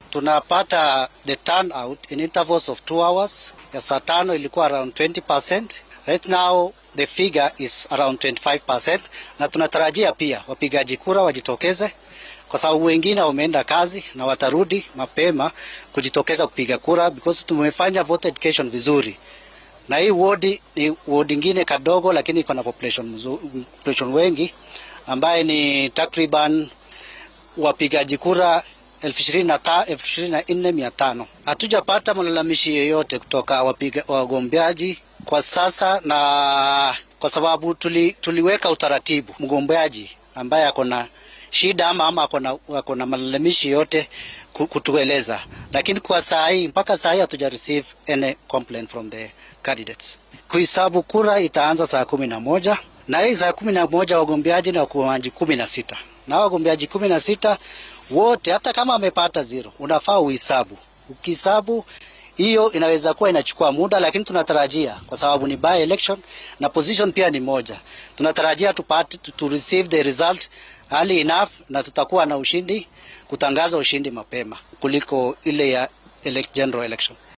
tunapata the turnout in intervals of two hours. Ya saa tano ilikuwa around 20%. Right now the figure is around 25%, na tunatarajia pia wapigaji kura wajitokeze kwa sababu wengine wameenda kazi na watarudi mapema kujitokeza kupiga kura because tumefanya voter education vizuri, na hii wodi ni wodi ingine kadogo, lakini iko na population, mzu, population wengi ambaye ni takriban wapigaji kura elfu ishirini na nne mia tano. Hatujapata malalamishi yoyote kutoka wapiga wagombeaji kwa sasa, na kwa sababu tuli, tuliweka utaratibu mgombeaji ambaye ako na shida ama ama ako na malalamishi yote kutueleza, lakini kwa saa hii mpaka saa hii hatuja receive any complaint from the candidates. Kuhesabu kura itaanza saa kumi na moja na hii saa kumi na moja wagombeaji na wagombeaji kumi na sita na wagombeaji kumi na sita wote, hata kama amepata zero, unafaa uhesabu. Ukihesabu hiyo inaweza kuwa inachukua muda, lakini tunatarajia kwa sababu ni by election na position pia ni moja, tunatarajia tupate to receive the result early enough, na tutakuwa na ushindi, kutangaza ushindi mapema kuliko ile ya general election.